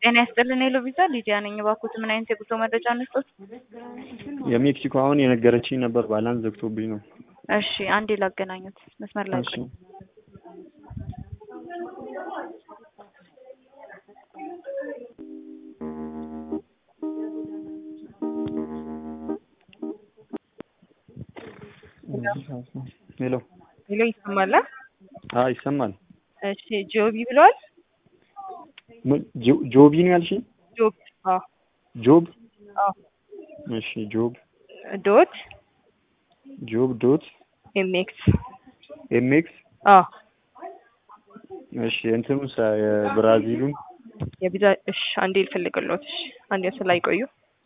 ጤና ይስጥልን ሄሎ ቪዛ ሊዲያ ነኝ። እባክዎት ምን አይነት የጉዞ መረጃ እንስጦት? የሜክሲኮ አሁን የነገረችኝ ነበር ባላንስ ዘግቶብኝ ነው። እሺ አንዴ ላገናኙት መስመር ላይ እሺ ቆይ። ሄሎ ሄሎ ይሰማል? አዎ ይሰማል። እሺ ጆቢ ብለዋል? ምን ጆ- ጆቢ ነው ያልሽኝ? ጆብ አዎ ጆብ አዎ እሺ ጆብ ዶት ጆብ ዶት ኤምኤክስ ኤምኤክስ አዎ እሺ እንትኑ የብራዚሉን የቪዛ እሺ አንዴ ልፈልግልዎት። እሺ አንዴ ስላ ይቆዩ።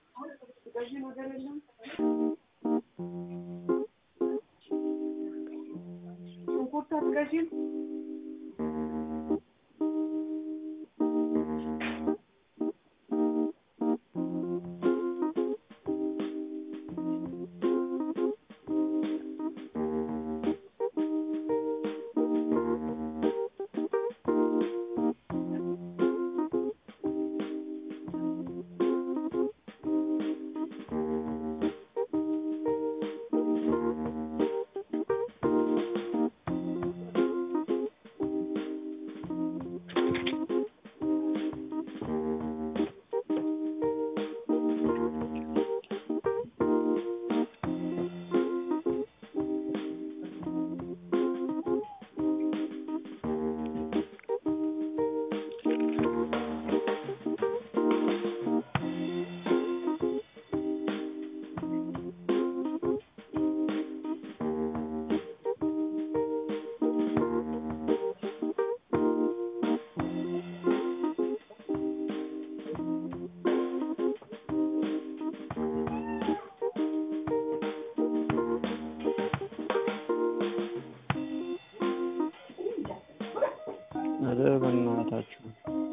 ኧረ በእናታችሁ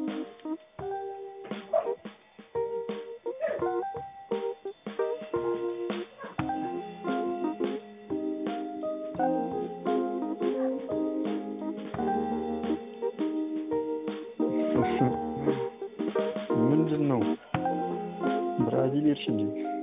ምንድን ነው ብራዚል ሄድሽ እንዴ?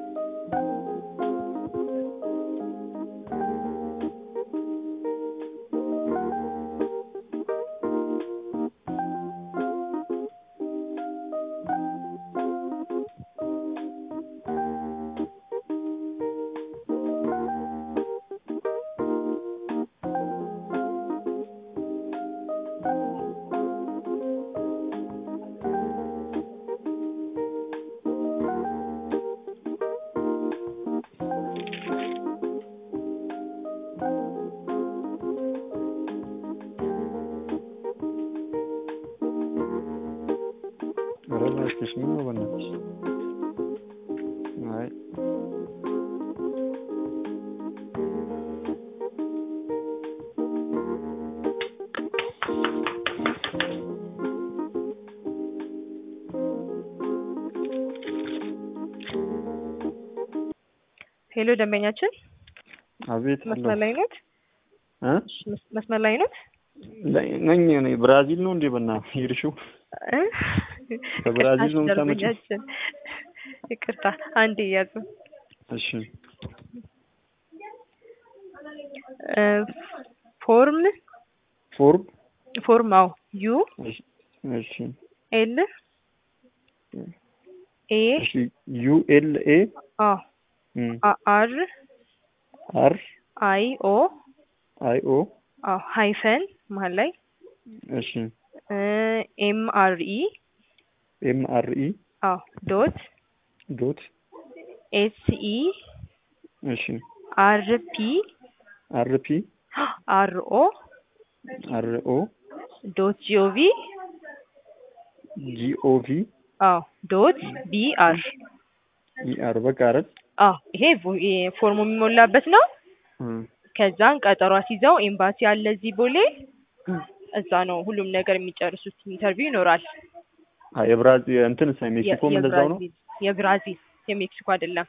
ኧረ እባክሽ ምን ነው በእናትሽ? አይ ሄሎ ደንበኛችን አቤት አለሁ መስመር ላይ ኖት? እ እሺ መስ- መስመር ላይ ኖት? ላይ ነኝ እኔ ብራዚል ነው እንዴ በእናትሽ ሄድሽው? እ? ከብራዚል ነው ይቅርታ የምታመጪው? ደንበኛችን ይቅርታ አንዴ ያዙ። እሺ እ፣ ፎርም ፎርም ፎርም አዎ ዩ እሺ እሺ ኤል ኤ እሺ ዩ ኤል ኤ አዎ እም አ- አር አር አይ ኦ አይ ኦ አዎ ሃይፈን መሀል ላይ እሺ እ፣ ኤም አር ኢ ኤም አር ኢ አዎ ዶት ዶት ኤስ ኢ እሺ አር ፒ አር ፒ አር ኦ አር ኦ ዶት ጂኦቪ ጂ ኦ ቪ አዎ ዶት ቢ አር ኢ አር በቃ አይደል? አዎ ይሄ ቮ- ይሄ ፎርሙ የሚሞላበት ነው። እም ከዛን ቀጠሮ አስይዘው ኤምባሲ አለ እዚህ ቦሌ እዛ ነው ሁሉም ነገር የሚጨርሱት። ኢንተርቪው ይኖራል። አይ የብራዚል እንትን ሳይ ሜክሲኮም የ- እንደዛው ነው። የብራዚል የብራዚል የሜክሲኮ አይደለም።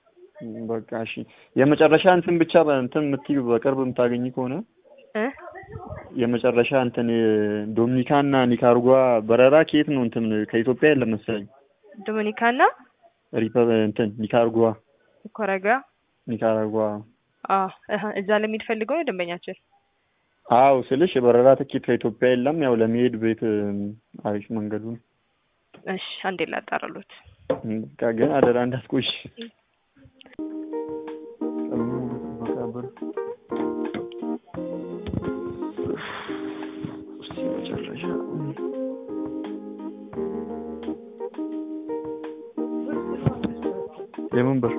በቃ እሺ። የመጨረሻ እንትን ብቻ በእንትን የምትይው በቅርብ የምታገኝ ከሆነ እ የመጨረሻ እንትን ዶሚኒካ እና ኒካራጓ በረራ ከየት ነው? እንትን ከኢትዮጵያ የለም መሰለኝ። ዶሚኒካና ሪፐ እንትን ኒካራጓ ኮረጋ ኒካራጓ አዎ እህ፣ እዛ ለሚሄድ ፈልገው ነው ደንበኛችን። አው ስልሽ የበረራ ትኬት ከኢትዮጵያ የለም። ያው ለመሄድ ቤት አሪፍ መንገዱ ነው። እሺ አንዴ ላጣራሉት። በቃ ግን አደራ እንዳትቆሽ። እስቲ መጨረሻ የምን ብር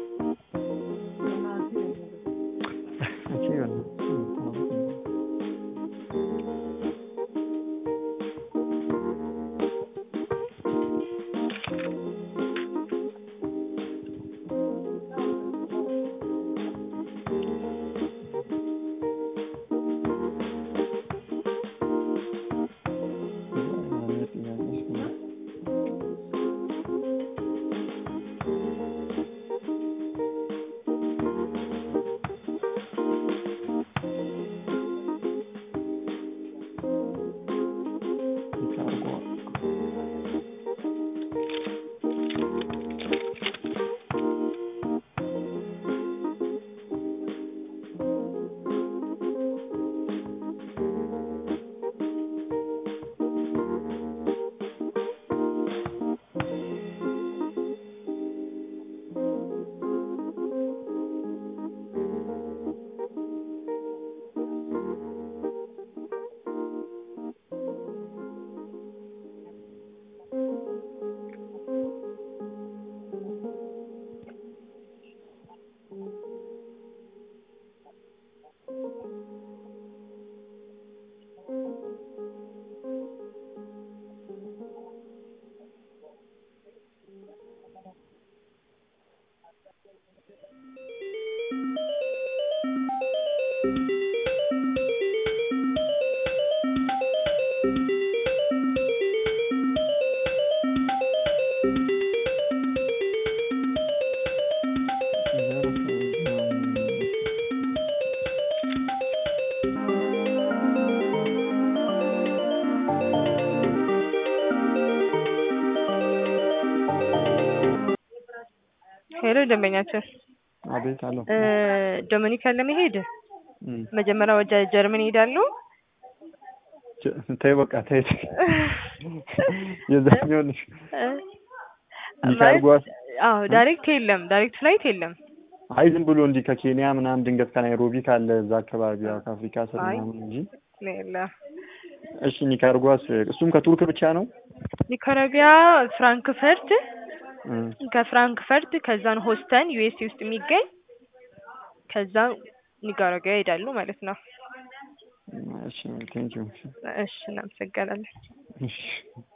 ሄሎ ደንበኛችን አቤት አለው እ ዶሚኒካን ለመሄድ እም፣ መጀመሪያ ወደ ጀርመን ይሄዳሉ። ጀ- ተይ በቃ ተይ ተይ። የዛኛው ነሽ እ ኒካራጓ ማለት አዎ ዳይሬክት የለም፣ ዳይሬክት ፍላይት የለም። አይ ዝም ብሎ እንዲህ ከኬንያ ምናምን ድንገት ከናይሮቢ ካለ እዛ አካባቢ ያው ከአፍሪካ ስር አይ። ምናምን እንጂ። የለም። እሺ ኒካራጓስ እሱም ከቱርክ ብቻ ነው? ኒካራጓ ፍራንክፈርት፣ እም፣ ከፍራንክፈርት ከዛን ሆስተን ዩኤስኤ ውስጥ የሚገኝ ከዛ ኒካራጓ ይሄዳሉ ማለት ነው። እሺ ቴንኪው። እሺ እናመሰግናለን። እሺ